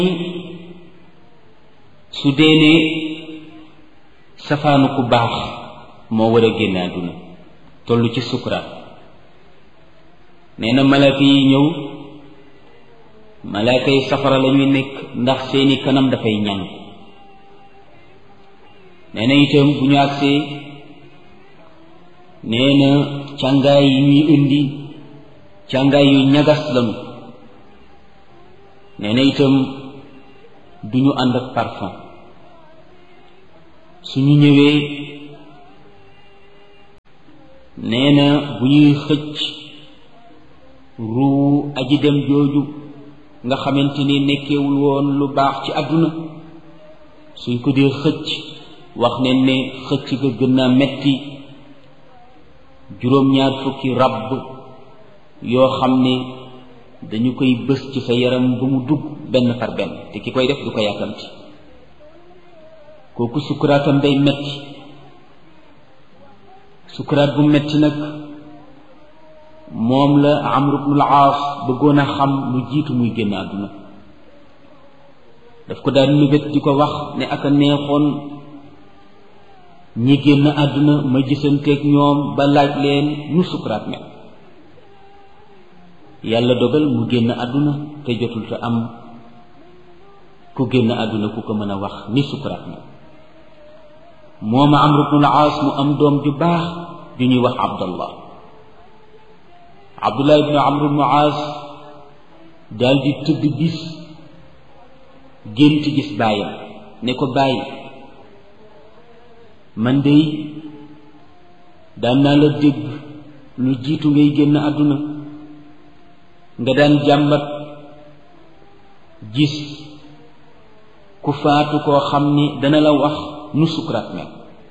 su dee ne safaanu ku baax moo war a génn àdduna toll ci sukuraat nee na malaaka yi ñëw malaaka yi safara la ñuy nekk ndax seeni kanam dafay ñàng nee na itam bu ñu agsee nee na càngaay yi ñuy indi càngaay yu ñagas lañu nee na itam du ñu ànd ak parfum suñu ñëwee nee na bu ñuy xëcc ruu aji dem jooju nga xamante ni nekkewul woon lu baax ci àdduna suñ ko dee xëcc wax ne ne xëcc ga gën naa metti juróom-ñaar fukki ràbb yoo xam ne dañu koy bës ci sa yaram ba mu dugg benn par benn te ki koy def du ko yàkkamti kooku sukkuraatam day metti sukkuraat bu metti nag moom la Amru bnul Aas bëggoon a xam lu jiitu muy génn àdduna daf ko daan mébét di ko wax ne aka neexoon ñi génn àdduna ma gisanteeg ñoom ba laaj leen nu sukkuraat mel yàlla dogal mu génn àdduna te jotul te am ku génn àdduna ku ko mën a wax ni sukkuraat mel moom Amru bnul Aas mu am doom ju baax ju ñuy wax Abdallah Abdullah ibnu Amru bnu Aas daal di tëdd bis gént gis baayam ne ko bàyyi man dey daan naa la dégg lu jiitu ngay génn àdduna nga daan jàmbat gis ku faatu koo xam ni dana la wax nu sukuraat mel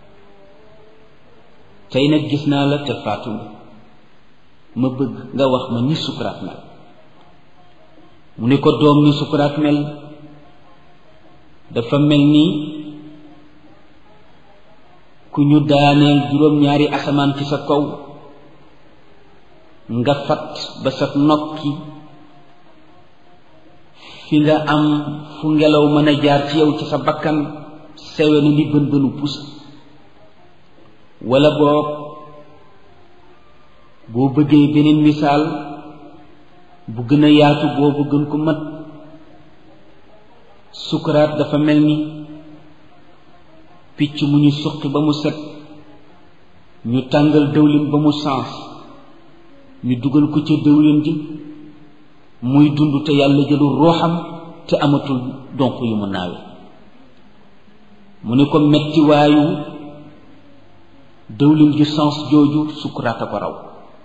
tey nag gis naa la te faatu ma bëgg nga wax ma ni sukuraat mel mu ne ko doom ni sukuraat mel dafa mel ni ku ñu daaneel juróom-ñaari asamaan ci sa kaw nga fat ba sa nokki fi nga am fu ngelaw mën a jaar ci yow ci sa bakkan sewe na ni bën bënu pus wala boog boo bëggee beneen misaal bu gën a yaatu boobu gën ko mat sukuraat dafa mel ni picc mu ñu suqi ba mu set ñu tàngal dëwlin ba mu sens ñu dugal ko ca dëwlin ji muy dund te yàlla jëlul rooxam te amatul donk yu mu naawe mu ne ko metti waayu dëwlin ju sens jooju sukuraat a ko raw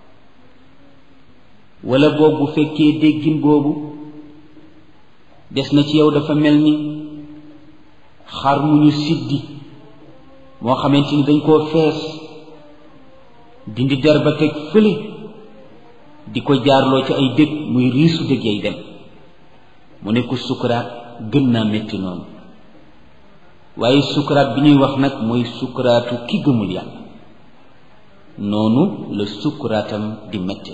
wala boobu bu fekkee déggin boobu des na ci yow dafa mel ni xar mu ñu siddi moo xamante ni dañ koo fees dindi der ba teg fële di ko jaarloo ci ay dëkk muy riisu dëgg yay dem mu ne ko sukuraat gën naa métti noonu waaye sukuraat bi ñuy wax nag mooy sukuraatu ki gëmul yàlla noonu la sukuraatam di métti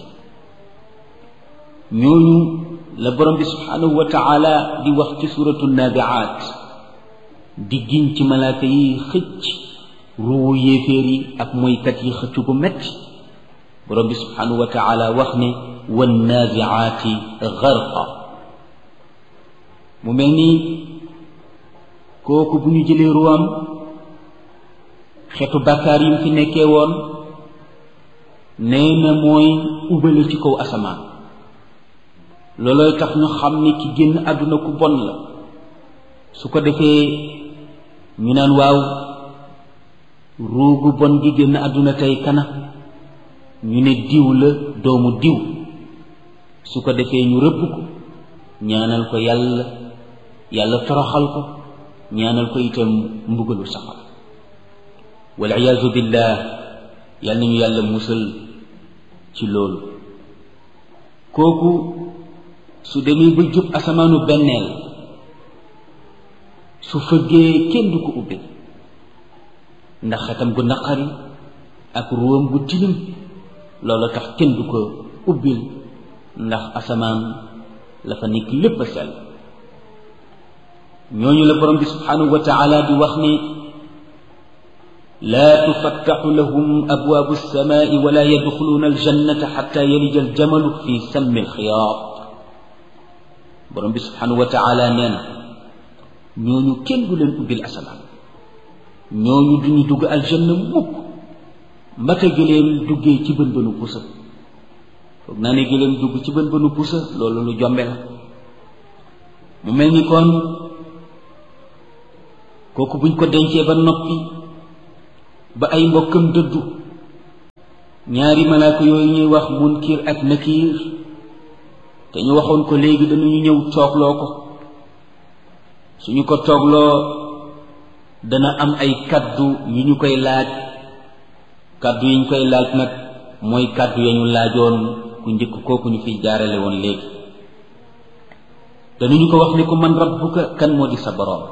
ñooñu la borom bi subhanahu wa taala di wax ci suratu nabiaat di giñ ci malaaka yi xëcc ruwu yéeféer yi ak moykat yi xëcc gu metti borom bi subhanahu wa taala wax ne wan naziaati garqa mu mel nii kooku bu ñu jëlee ruwam xetu bàkkaar yi mu fi nekkee woon nee na mooy ubale ci kaw asamaan loolooy tax ñu xam ni ki génn àdduna ku bon la su ko defee ñu naan waaw ruugu bon gi génn àdduna tey kana ñu ne diw la doomu diw su ko defee ñu rëbb ko ñaanal ko yàlla yàlla toroxal ko ñaanal ko itam mbugalu safar wal iyaazu billah yal nañu yàlla musal ci loolu kooku su demee ba jub asamaanu benneel su fëggee kenn du ko ubbi ndax xetam gu naqari ak ruwam gu tilim loolu tax kenn du ko ubbil ndax asamaan la fa nekk lépp a sell ñooñu la borom bi subhanahu wa taala di wax ni laa tufattaxu lahum abwaabu alsamaai wala yadxuluuna aljannata xatta yalija aljamalu fi sammi alxiyaat borom bi subhanahu wa taala nee na ñooñu kenn du leen ubbil asamaan ñooñu duñu dugg aljanna mukk mbata gëléem duggee ci bën bënu pusa foog naa ne gëléem dugg ci bën bënu pusa loolu lu jombe la mu mel ni kon kooku buñ ko dencee ba noppi ba ay mbokkam dëddu ñaari malaaka yooyu ñuy wax munkir ak nakiir te ñu waxoon ko léegi dañuy ñëw toogloo ko suñu ko toogloo dana am ay kaddu yu ñu koy laaj kaddu yi ñu koy laaj nag mooy kaddu ya ñu laajoon ku njëkk kooku ñu fiy jaarale woon léegi danañu ko wax ni ko man rabbuka kan moo di sa boroom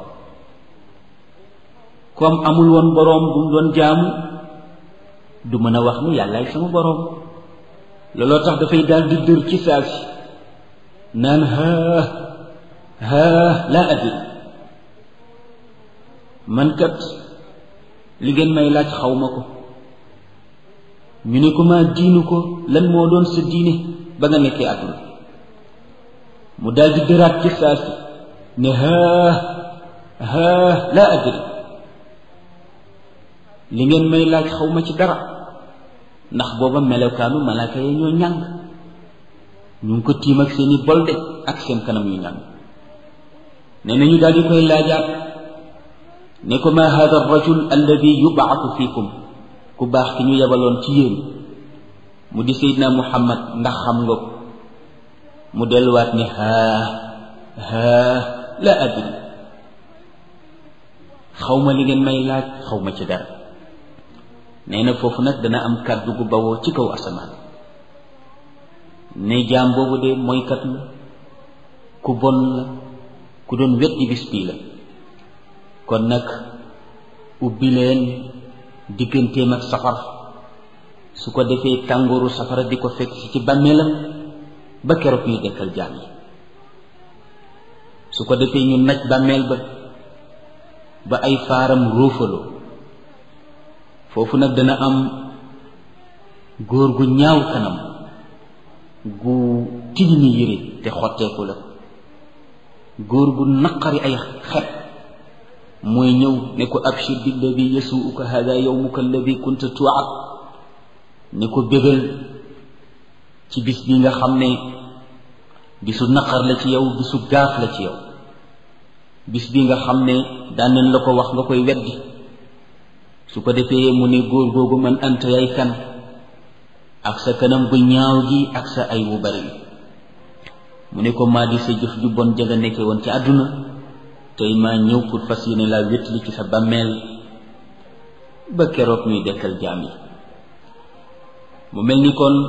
comme amul woon boroom bu mu doon jaamu du mën a wax ni yàllaay sama boroom looloo tax dafay daal di dër ci saa si naan haa haa laa adri man kat li ngeen may laaj xaw ma ko ñu ne ko maa diinu ko lan moo doon sa diine ba nga nekkee àdduna mu daal di dëraat ci saa si ne haa haa laa adri li ngeen may laaj xaw ma ci dara ndax booba melokaanu malaaka ya ñoo ñàng ñu ngi ko tiim ak seeni bolde ak seen kanam yu ñàng nee na ñu daal di koy laajaat ne ko ma hada rajul alladi yubaatu fiikum ku baax ki ñu yebaloon ci yéen mu di seydina muhammad ndax xam nga ko mu delluwaat ne haa haa la adri xaw ma li ngeen may laaj xaw ma ci dara nee na foofu nag dana am kàddu gu bawoo ci kaw asamaan ne jaam boobu de mooykat la ku bon la ku doon weddi bis bii la kon nag ubbi leen digganteem ak safara su ko defee tàngooru safara di ko fekk si ci bàmmeelam ba keroog ñuy dekkal jaam yi su ko defee ñu naj bàmmeel ba ba ay faaram róofaloo foofu nag dana am góor gu ñaaw kanam gu tilimi yére te xotteeku la góor gu naqari ay xet mooy ñëw ne ko abshir billadi yasuuka hada yowmuka alladi kunta tuwaat ne ko bégal ci bis bi nga xam ne bisu naqar la ci yow bisu gaaf la ci yow bis bi nga xam ne daan nañ la ko wax nga koy weddi su ko defee mu ne góor googu man anta yaay kan ak sa kanam gu ñaaw gi ak sa ay wu bari mu ne ko maa di sa jëf ju bon ja nga nekkee woon ci àdduna tey maa ñëw pour fas yéene laa wétli ci sa bàmmeel ba keroog ñuy dekkal jaam yi mu mel ni kon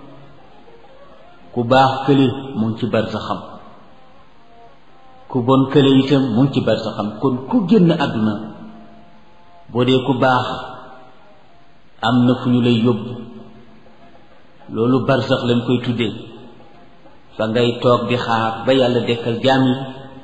ku baax kële mu ngi ci bar sa xam ku bon kële itam mu ngi ci bar sa xam kon ku génn àdduna boo dee ku baax am na fu ñu lay yóbbu loolu barsax lañ koy tuddee fa ngay toog di xaar ba yàlla dekkal jaam yi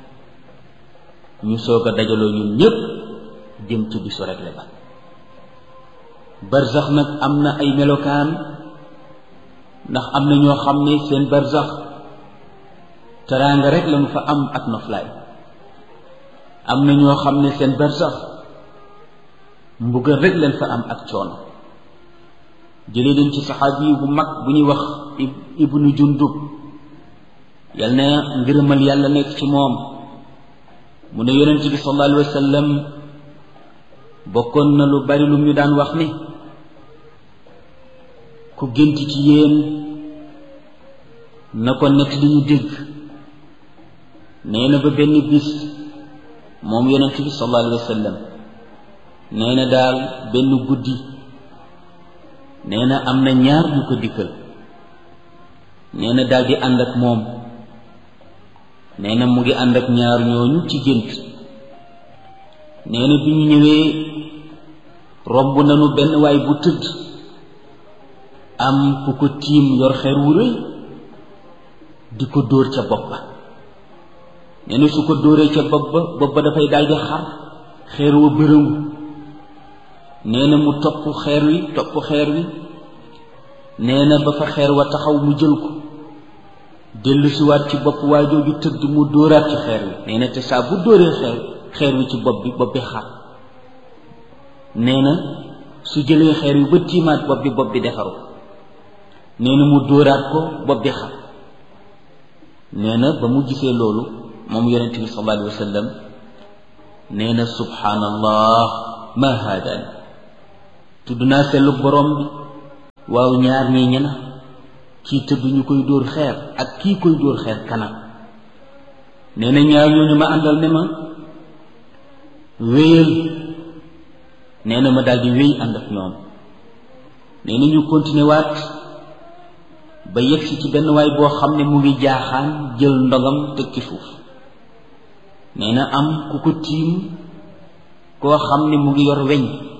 ñu soog a dajaloo ñun ñépp jëm ci bisu rekle ba barsax nag am na ay melokaan ndax am na ñoo xam ne seen barsax teraanga rek lañu fa am ak noflaay am na ñoo xam ne seen barsax mbugal rek leen fa am ak coono jëlee leen ci saxaabi bu mag bu ñuy wax ibnu jundub yal na ngërëmal yàlla nekk ci moom mu ne yonent bi sallallahu alayhi wa sallam bokkoon na lu bari lu ñu daan wax ni ku gént ci yéen na ko nekk li ñu dégg nee na ba benn bis moom yonent bi sallallahu alayhi wa sallam nee na daal benn guddi nee na am na ñaar ñu ko dikkal nee na daal di ànd ak moom nee na mu ngi ànd ak ñaar ñooñu ci gént nee na bi ñu ñëwee romb nañu benn waay bu tëdd am ku ko tiim yor xeer wu rëy di ko dóor ca bopp ba nee na su ko dóoree ca bopp ba bopp ba dafay daal di xar xeer wa bërëngu nee na mu topp xeer wi topp xeer wi nee na ba fa xeer wa taxaw mu jël ko dellu si waat ci bopp waa jooju tëdd mu dóoraat ci xeer wi nee na te saa bu dóoree xeer xeer wi ci bopp bi bopp bi xar nee na su jëlee xeer wi ba tiimaat bopp bi bopp bi defaru nee na mu dóoraat ko bopp bi xar nee na ba mu gisee loolu moom yonente bi sallallahu alayhi wa sallam nee na subhaanallah ma haadaan tudd naa sellu borom bi waaw ñaar ñii ñena kii tëdd ñu koy dóor xeer ak kii koy dóor xeer kanam nee na ñaar ñooñu ma àndal ne ma wéyal nee na ma daldi wéy ànd ak ñoom nee na ñu continué waat ba yegsi ci benn waay boo xam ne mu ngi jaaxaan jël ndogam teg ci suuf nee na am ku ko tiim koo xam ne mu ngi yor weñ